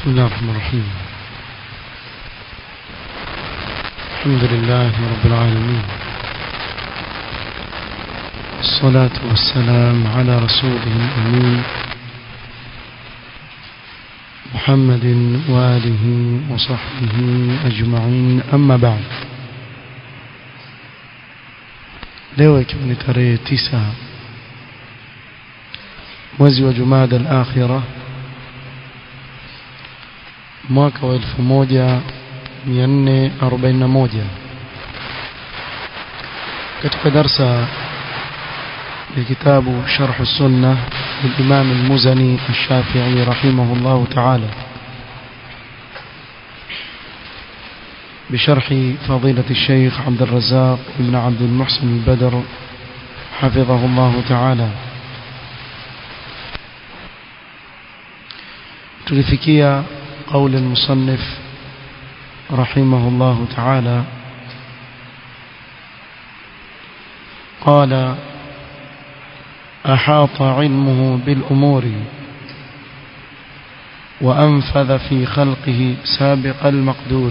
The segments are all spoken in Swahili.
بسم الله الرحمن الرحيم الحمد لله رب العالمين الصلاة والسلام على رسوله الأمين محمد وآله وصحبه أجمعين أما بعد leo ikiwa ni tarehe tisa mwezi wa jumada al-akhira mwaka wa 1441 katika darsa ya kitabu sharh sunna للإمام المزني الشافعي رحمه الله تعالى بشرح فضيلة الشيخ عبد الرزاق بن عبد المحسن البدر حفظه الله تعالى تلفكية قول المصنف رحمه الله تعالى قال أحاط علمه بالأمور وأنفذ في خلقه سابق المقدور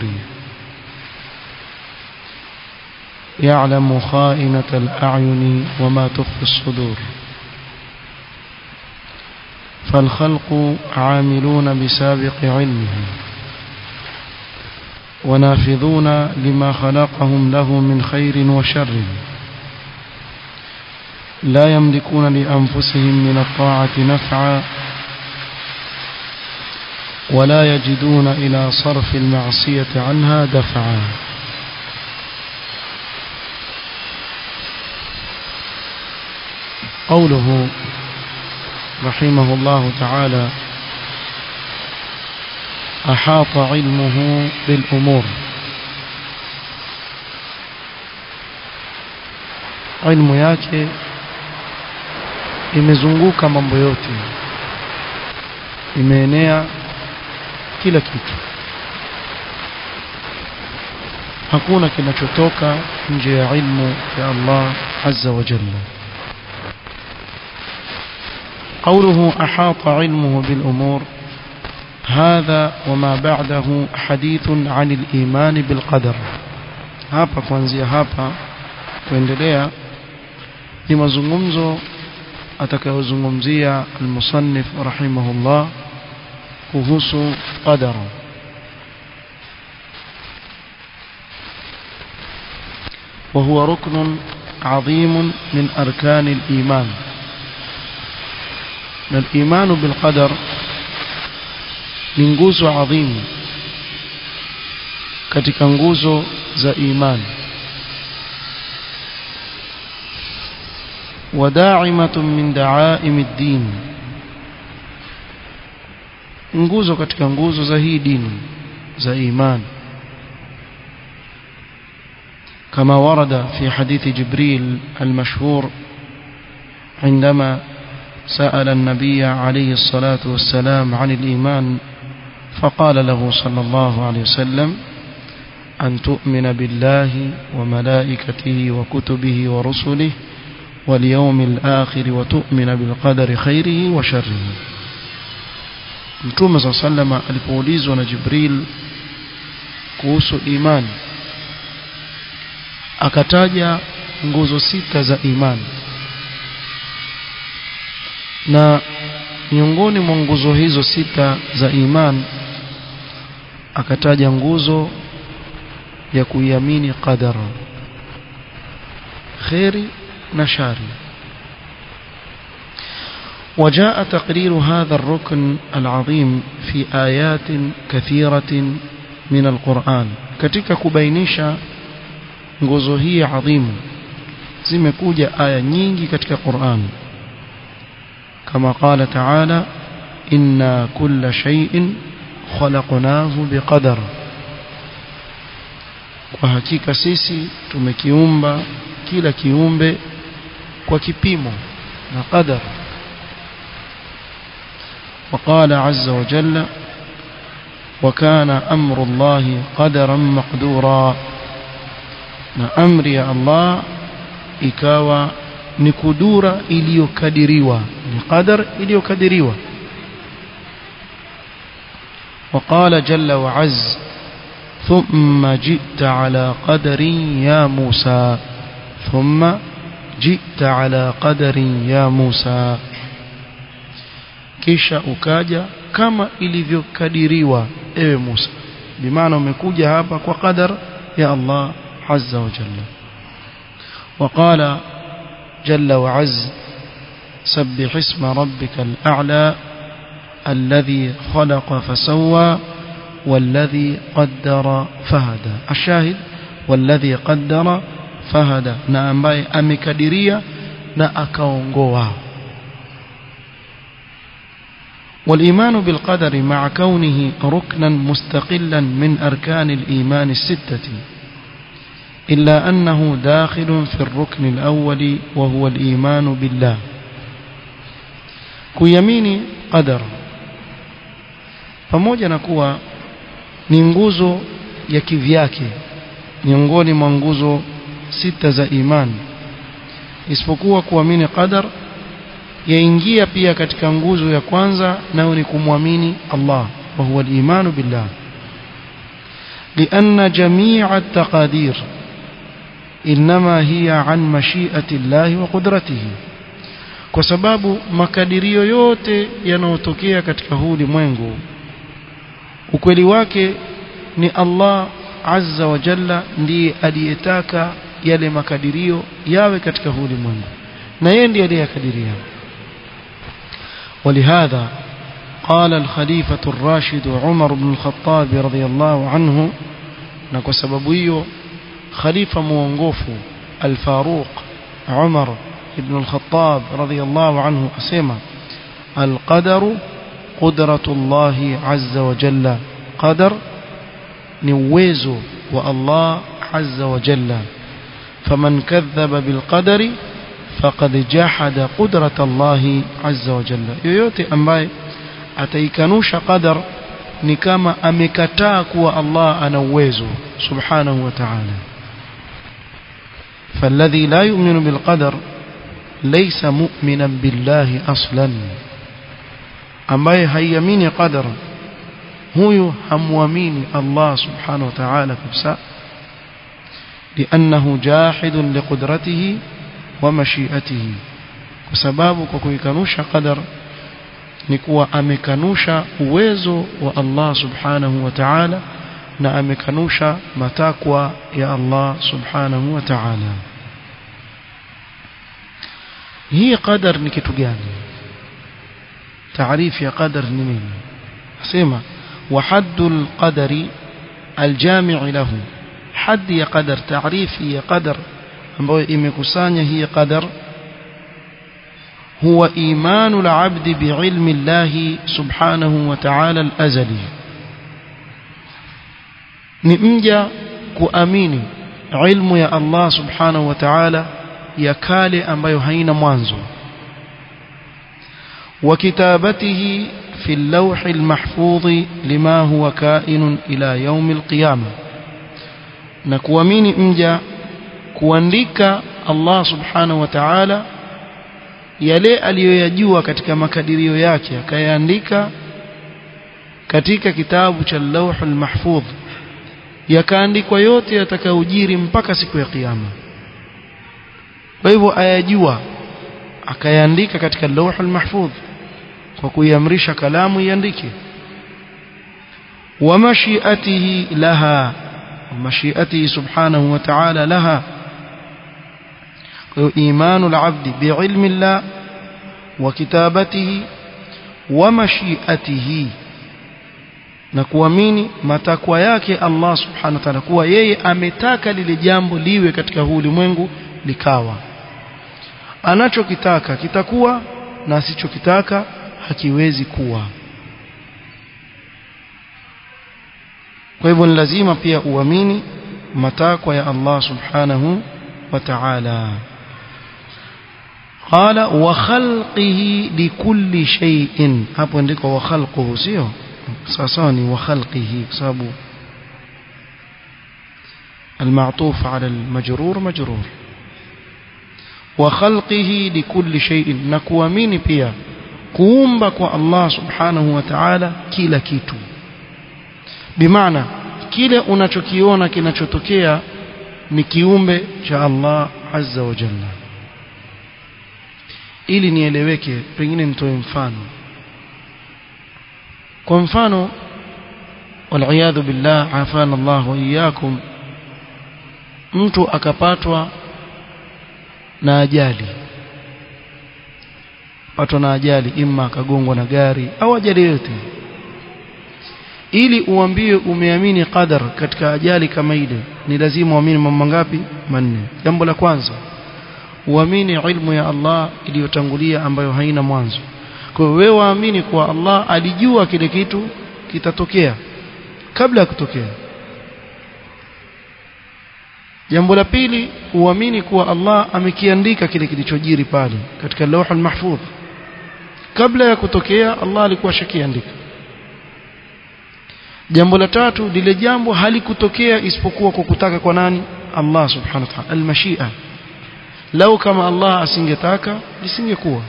يعلم خائنة الأعين وما تخفي الصدور فالخلق عاملون بسابق علمه ونافذون لما خلقهم له من خير وشر لا يملكون لأنفسهم من الطاعة نفعا ولا يجدون إلى صرف المعصية عنها دفعا قوله رحمه الله تعالى أحاط علمه بالأمور علم yake imezunguka mambo yote imeenea kila kitu hakuna kinachotoka nje ya ilmu ya Allah azza wa jalla قوله أحاط علمه بالأمور هذا وما بعده حديث عن الإيمان بالقدر hapa kuanzia hapa kuendelea ni mazungumzo atakayozungumzia almusannif rahimahullah kuhusu qadara وهو ركن عظيم من أركان الإيمان الإيمان بالقدر ni nguzo adhimu katika nguzo za imani وداعمة من دعائم الدين nguzo katika nguzo za hii dini za iman كما ورد في حديث جبريل المشهور عندما سأل النبي عليه الصلاة والسلام عن الإيمان فقال له صلى الله عليه وسلم أن تؤمن بالله وملائكته وكتبه ورسله واليوم الآخر وتؤمن بالقدر خيره وشره Mtume صلى الله عليه وسلم alipoulizwa na Jibril kuhusu imani akataja nguzo sita za imani na miongoni mwa nguzo hizo sita za imani akataja nguzo ya kuiamini qadara khairi na shari وجاء تقرير هذا الركن العظيم في آيات كثيرة من القرآن katika kubainisha nguzo hii adhimu zimekuja aya nyingi katika Qur'an kama qala ta'ala inna kulla shay'in khalaqnahu biqadar kwa hakika sisi tumekiumba kila kiumbe kwa kipimo na qadar وقال عز وجل وكان أمر الله قدرا مقدورا na amri ya Allah ikawa ni kudura iliyokadiriwa ni qadar iliyokadiriwa وقال جل وعز ثم جئت على قدر يا موسى ثم جئت على قدر يا موسى kisha ukaja kama ilivyokadiriwa ewe Musa bimaana umekuja hapa kwa qadar ya Allah azza wa jalla وقال جل وعز سبح اسم ربك الأعلى الذي خلق فسوى والذي قدر فهدى الشاهد والذي قدر فهدى na ambaye amekadiria na akaongoa والإيمان بالقدر مع كونه ركنا مستقلا من أركان الإيمان الستة إلا أنه داخل في الركن الأول وهو الإيمان بالله kuyamini qadar pamoja na kuwa ni nguzo ya kivyake miongoni mwa nguzo sita za imani isipokuwa kuamini qadar yaingia pia katika nguzo ya kwanza nayo ni kumwamini Allah wa huwa al-imanu billah لأن جميع التقادير إنما هي عن مشيئة الله وقدرته kwa sababu makadirio yote yanayotokea katika huu ulimwengu ukweli wake ni Allah azza wa jalla ndiye aliyetaka yale makadirio yawe katika huu ulimwengu na yeye ndiye aliyekadiria ولهذا قال الخليفة الراشد عمر بن الخطاب رضي الله عنه نكو سببيه خليفة موongofu الفاروق عمر بن الخطاب رضي الله عنه أسمى القدر قدرة الله عز وجل قدر نويز والله عز وجل فمن كذب بالقدر فقد جحد قدرة الله عز وجل yoyote ambaye ataikanusha qadar ni kama amekataa kuwa Allah ana uwezo subhanahu wa ta'ala فالذي لا يؤمن بالقدر ليس مؤمنا بالله اصلا ambaye haiamini qadar huyu hamwamini Allah subhanahu wa ta'ala kabisa لانه جاحد لقدرته ومشيئته kwa sababu kwa kuikanusha qadar ni kuwa amekanusha uwezo wa Allah subhanahu wa ta'ala na amekanusha matakwa ya Allah subhanahu wa ta'ala hii qadar ni kitu gani taarifu ya qadar ni nini nasema wa haddul qadari aljami' lahu haddi ya qadar taarifi ya qadar ambayo imekusanya hii qadar هو إيمان العبد بعلم الله سبحانه وتعالى الأزلي نمجا كؤميني علم يا الله سبحانه وتعالى يكالي ambayo haina mwanzo وكتابته في اللوح المحفوظ لما هو كائن إلى يوم القيامة نكواميني مجا kuandika Allah subhanahu wa ta'ala yale aliyoyajua katika makadirio yake akayaandika katika kitabu cha Lauhul Mahfudh yakaandikwa yote yatakayojiri mpaka siku ya kiyama kwa hivyo ayajua akayaandika katika Lauhul Mahfudh kwa kuiamrisha kalamu iandike wa mashiatihi laha mashiatihi subhanahu wa ta'ala laha إيمان العبد بعلم الله وكتابته ومشيئته na kuamini matakwa yake Allah subhanahu wa ta'ala kuwa yeye ametaka lile jambo liwe katika huu ulimwengu likawa anachokitaka kitakuwa na asichokitaka hakiwezi kuwa kwa hivyo ni lazima pia uamini matakwa ya Allah subhanahu wa ta'ala قال وخلقه لكل شيء hapo ndiko wa khalquhu sio sasa ni wa khalqihi sababu المعطوف على المجرور مجرور وخلقه لكل شيء نكوامini pia kuumba kwa Allah subhanahu wa ta'ala kila kitu bimaana kile unachokiona kinachotokea ni kiumbe cha Allah azza wa jalla ili nieleweke pengine nitoe mfano kwa mfano waliyadhu billah afana Allah wa iyyakum mtu akapatwa na ajali patwa na ajali imma akagongwa na gari au ajali yote ili uambie umeamini qadar katika ajali kama ile ni lazima uamini mambo mangapi manne jambo la kwanza uamini ilmu ya Allah iliyotangulia ambayo haina mwanzo kwa hiyo wewe waamini kuwa Allah alijua kile kitu kitatokea kabla ya kutokea jambo la pili uamini kuwa Allah amekiandika kile kilichojiri pale katika lauh mahfudh kabla ya kutokea Allah alikuwa shakiandika jambo la tatu lile jambo halikutokea isipokuwa kwa kutaka kwa nani Allah subhanahu wa ta'ala almashia lau kama Allah asingetaka lisingekuwa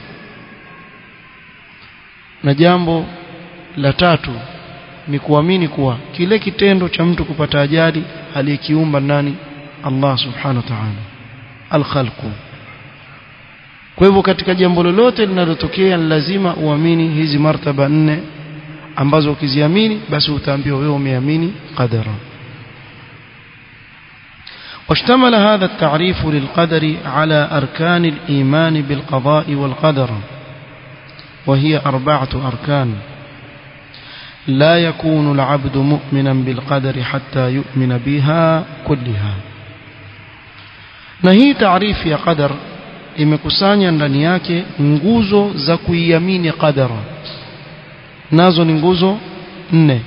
na jambo la tatu ni kuamini kuwa kile kitendo cha mtu kupata ajali aliyekiumba nani Allah subhanahu wa ta'ala al-khalqu kwa hivyo katika jambo lolote linalotokea lazima uamini hizi martaba nne ambazo ukiziamini basi utaambiwa wewe umeamini qadara واشتمل هذا التعريف للقدر على أركان الإيمان بالقضاء والقدر وهي أربعة أركان لا يكون العبد مؤمنا بالقدر حتى يؤمن بها كلها na hii taarifu ya qadar imekusanya ndani yake nguzo za kuiamini qadara nazo ni nguzo nne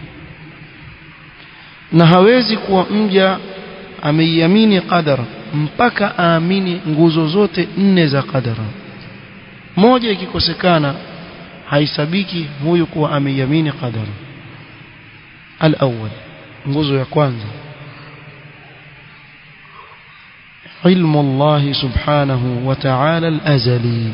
na hawezi kuwa mja ameiamini qadara mpaka aamini nguzo zote nne za qadara moja ikikosekana haisabiki huyu kuwa ameiamini qadara al-awwal nguzo ya kwanza علم الله سبحانه وتعالى الأزلي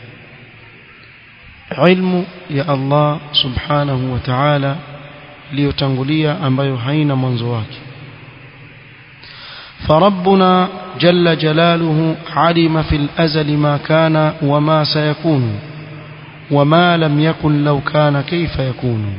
علم يا الله سبحانه وتعالى ليتنقليا ambayo haina mwanzo wake فربنا جل جلاله علم في الأزل ما كان وما سيكون وما لم يكن لو كان كيف يكون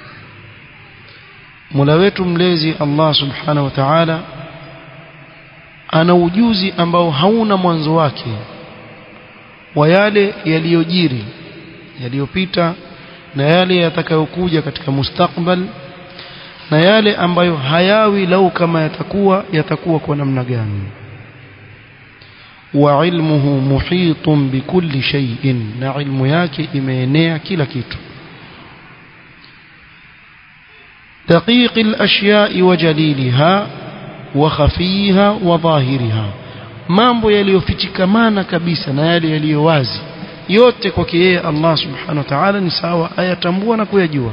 مولا wetu mlezi Allah subhanahu wa ta'ala ana ujuzi ambao hauna mwanzo wake wa yale yaliyojiri yaliyopita na yale yatakayokuja katika mustakbal na yale ambayo hayawi lau kama yatakuwa yatakuwa kwa namna gani wa ilmuhu muhitun bikulli shay'in na ilmu yake imeenea kila kitu دقيق الأشياء وجليلها وخفيها وظاهرها mambo yaliyofichikamana kabisa na yale yaliyo wazi yote kwake yeye Allah subhanahu wa ta'ala ni sawa ayatambua na kuyajua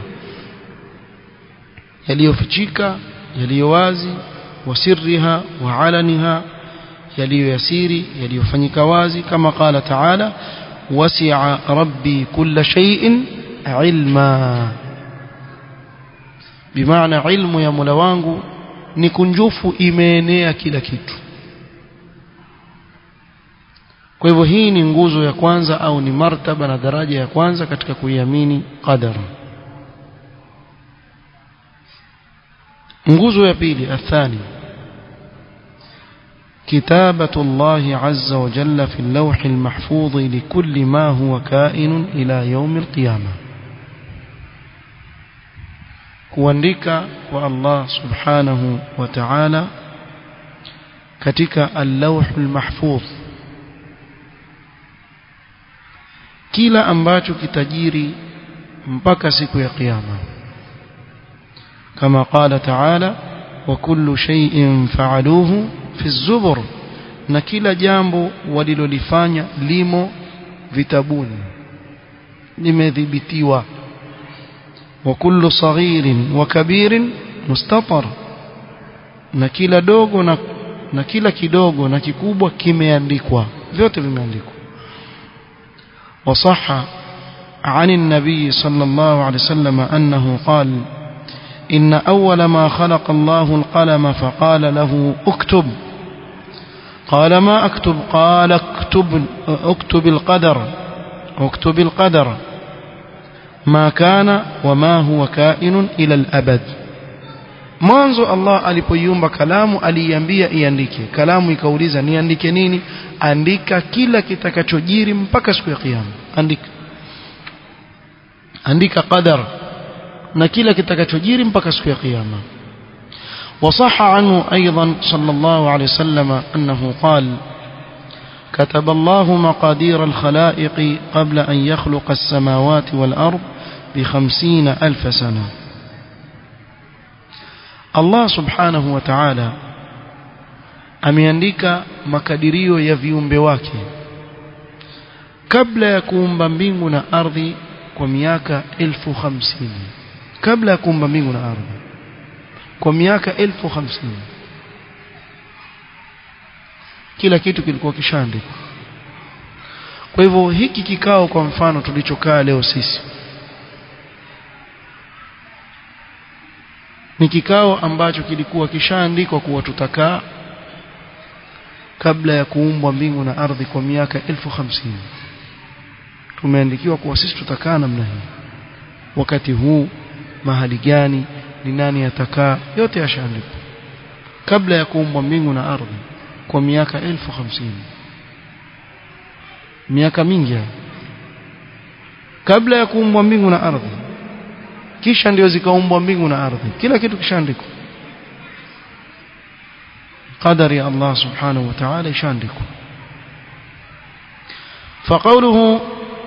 yaliyofichika yaliyo wazi wasirriha wa alaniha yaliyoyasiri yaliyofanyika wazi kama qala ta'ala wasi'a rabbi kulla shay'in ilma bimaana ilmu ya Mola wangu ni kunjufu imeenea kila kitu kwa hivyo hii ni nguzo ya kwanza au ni martaba na daraja ya kwanza katika kuiamini qadara nguzo ya pili athani كتابة الله عز وجل في اللوح المحفوظ لكل ما هو كائن إلى يوم القيامة kuandika kwa Allah subhanahu wa ta'ala katika al-lawhul mahfuz kila ambacho kitajiri mpaka siku ya kiyama kama qala ta'ala wa kullu shay'in fa'aluhu fi az-zubur na kila jambo walilolifanya limo vitabuni limedhibitiwa وكل صغير وكبير مستطر na kila dogo na, na kila kidogo na kikubwa kimeandikwa vyote vimeandikwa وصح عن النبي صلى الله عليه وسلم أنه قال إن أول ما خلق الله القلم فقال له اكتب قال ما أكتب قال اكتب, اكتب القدر اكتب القدر ما كان وما هو كائن إلى الأبد mwanzo Allah alipoiumba kalamu aliiambia iandike kalamu ikauliza niandike nini andika kila kitakachojiri mpaka siku ya kiyama andika andika qadar na kila kitakachojiri mpaka siku ya kiyama وصح عنه أيضا صلى الله عليه وسلم أنه قال كتب الله مقادير الخلائق قبل أن يخلق السماوات والأرض بخمسين ألف سنة Allah subhanahu wa ta'ala ameandika makadirio ya viumbe wake kabla ya kuumba mbingu na ardhi kwa miaka elfu hamsini kabla ya kuumba mbingu na ardhi kwa miaka elfu hamsini kila kitu kilikuwa kishaandikwa kwa hivyo hiki kikao kwa mfano tulichokaa leo sisi ni kikao ambacho kilikuwa kishaandikwa kuwa tutakaa kabla ya kuumbwa mbingu na ardhi kwa miaka elfu hamsini tumeandikiwa kuwa sisi tutakaa namna hii wakati huu mahali gani ni nani atakaa yote yashaandikwa kabla ya kuumbwa mbingu na ardhi kwa miaka elfu hamsini miaka mingi kabla ya kuumbwa mbingu na ardhi kisha ndio zikaumbwa mbingu na ardhi kila kitu kishaandikwa qadari ya Allah subhanahu wa ta'ala ishaandikwa فقوله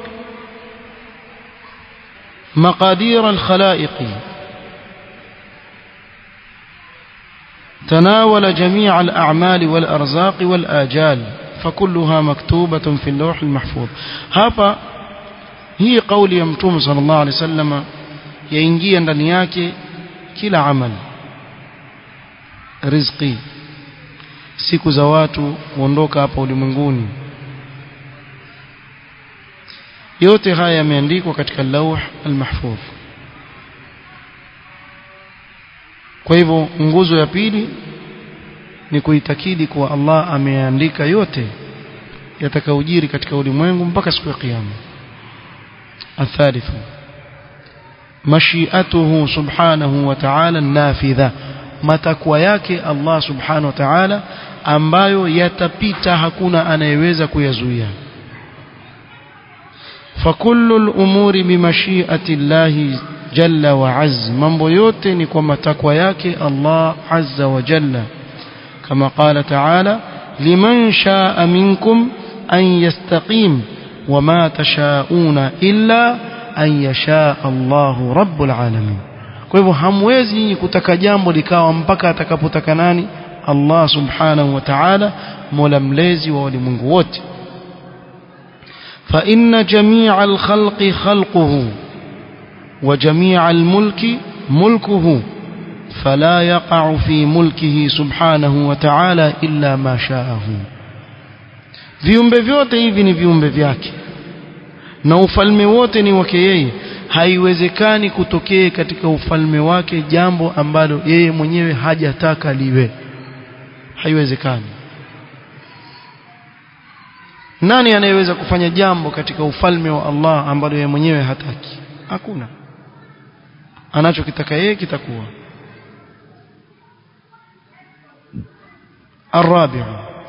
مقادير الخلائق تناول جميع الأعمال والأرزاق والآجال فكلها مكتوبة في اللوح المحفوظ هذا هي قول يمتوم صلى الله عليه وسلم yaingia ndani yake kila amal riziki siku za watu kuondoka hapa ulimwenguni yote haya yameandikwa katika lauh almahfudh kwa hivyo nguzo ya pili ni kuitakidi kuwa Allah ameandika yote yatakayojiri katika ulimwengu mpaka siku ya kiyama athalithu mashiatuhu subhanahu wa ta'ala nafidha matakwa yake Allah subhanahu wa ta'ala ambayo yatapita hakuna anayeweza kuyazuia فكل الأمور بمشيئة الله جل وعز mambo yote ni kwa matakwa yake Allah azza wa jalla kama qala ta'ala liman sha'a minkum an yastaqim wama tashauna illa an yasha Allahu rabbul alamin kwa hivyo hamwezi nyinyi kutaka jambo likawa mpaka atakapotaka nani Allah subhanahu wa ta'ala mola mlezi wa ulimwengu wote فإن جميع الخلق خلقه وجميع الملك ملكه فلا يقع في ملكه سبحانه وتعالى إلا ما شاءه viumbe vyote hivi ni viumbe vyake na ufalme wote ni wake yeye haiwezekani kutokee katika ufalme wake jambo ambalo yeye mwenyewe hajataka liwe haiwezekani nani anayeweza kufanya jambo katika ufalme wa Allah ambalo yeye mwenyewe hataki hakuna anachokitaka yeye kitakuwa الرابع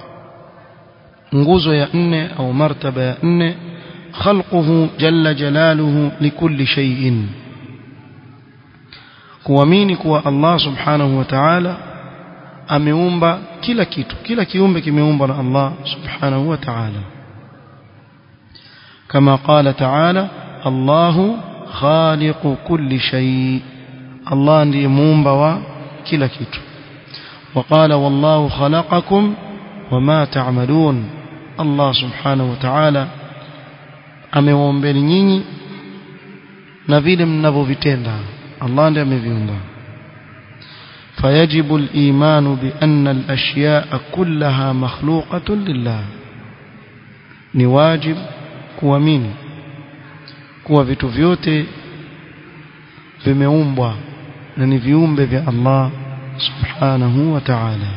nguzo ya nne au martaba ya nne khalquhu jalla jalaluhu likulli shay'in kuamini kuwa Allah subhanahu wa ta'ala ameumba kila kitu kila kiumbe kimeumbwa na Allah subhanahu wa ta'ala كما قال تعالى الله خالق كل شيء الله ndiye muumba wa kila kitu وقال والله خلقكم وما تعملون الله سبحانه وتعالى amewaumbeni nyinyi na vile mnavyovitenda Allah ndiye ameviumba فيجب الإيمان بأن الأشياء كلها مخلوقة لله ni wajib kuamini kuwa vitu vyote vimeumbwa na ni viumbe vya Allah subhanahu wa ta'ala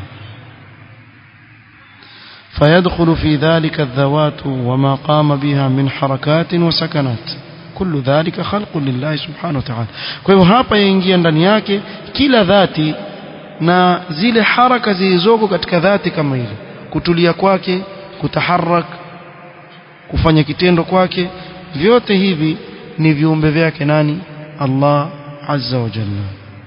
فيدخل في ذلك الذوات وما قام بها من حركات وسكنات كل ذلك خلق لله سبحانه وتعالى kwa hivyo hapa yaingia ndani yake kila dhati na zile haraka zilizoko katika dhati kama ile kutulia kwake kutaharak kufanya kitendo kwake vyote hivi ni viumbe vyake nani Allah azza wa jalla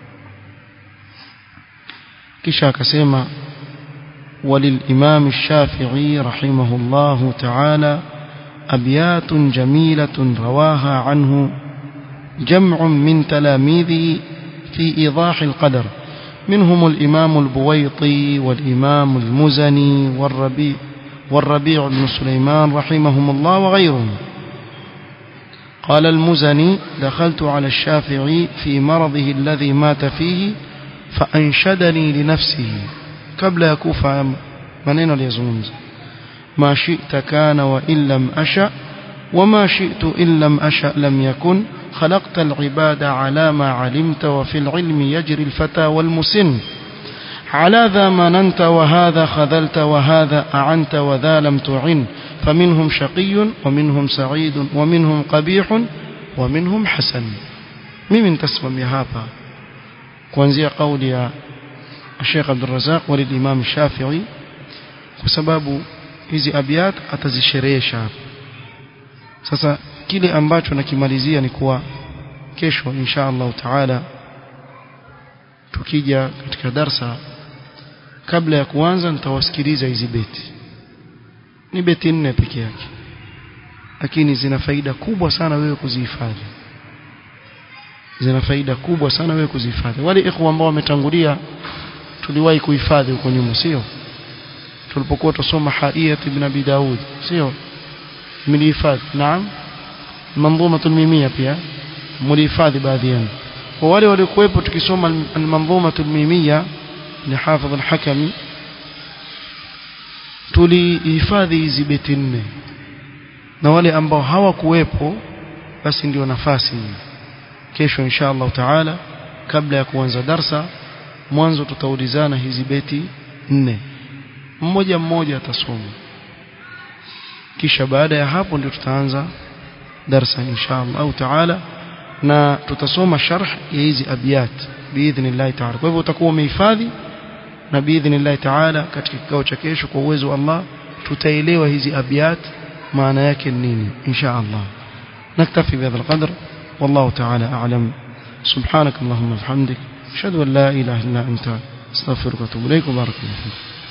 kisha akasema وللإمام الشافعي رحمه الله تعالى أبيات جميلة رواها عنه جمع من تلاميذه في إيضاح القدر منهم الإمام البويطي والإمام المزني والربيع والربيع بن سليمان رحمهم الله وغيرهم قال المزني دخلت على الشافعي في مرضه الذي مات فيه فأنشدني لنفسه قبل يكوفى منين ليزمز ما شئت كان وإن لم أشأ وما شئت إن لم أشأ لم يكن خلقت العباد على ما علمت وفي العلم يجري الفتى والمسن على ذا مننت وهذا خذلت وهذا أعنت وذا لم تعن فمنهم شقي ومنهم سعيد ومنهم قبيح ومنهم حسن ممن تسمم يا هابا kuanzia kauli ya Sheikh Abdul Razak wal Imam Shafi'i kwa sababu hizi abiyat atazisherehesha hapa sasa kile ambacho nakimalizia ni kuwa kesho insha Allah taala tukija katika darsa kabla ya kuanza nitawasikiliza hizi beti ni beti nne peke yake lakini zina faida kubwa sana wewe kuzihifadhi zina faida kubwa sana wewe kuzihifadhi wale ikhwa ambao wametangulia tuliwahi kuhifadhi huko nyuma sio tulipokuwa tusoma haiyat ibn abi daud sio mlihifadhi naam manzumatul mimia pia mlihifadhi baadhi yenu kwa wale waliokuwepo tukisoma al-manzumatul mimia ni hafidh al-hakami tulihifadhi hizi beti nne na wale ambao hawakuwepo basi ndio nafasi kesho insha Allah taala kabla ya kuanza darsa mwanzo tutaulizana hizi beti nne mmoja mmoja atasoma kisha baada ya hapo ndio tutaanza darsa insha Allah au taala na tutasoma sharh ya hizi abiyat biidhnillah taala kwa hivyo utakuwa umehifadhi na biidhnillah taala katika kikao cha kesho kwa uwezo wa Allah tutaelewa hizi abiyat maana yake nini insha Allah naktafi bihadha alqadr والله تعالى أعلم سبحانك اللهم وبحمدك أشهد أن لا إله إلا أنت استغفرك واتوب إليك وبارك الله فيك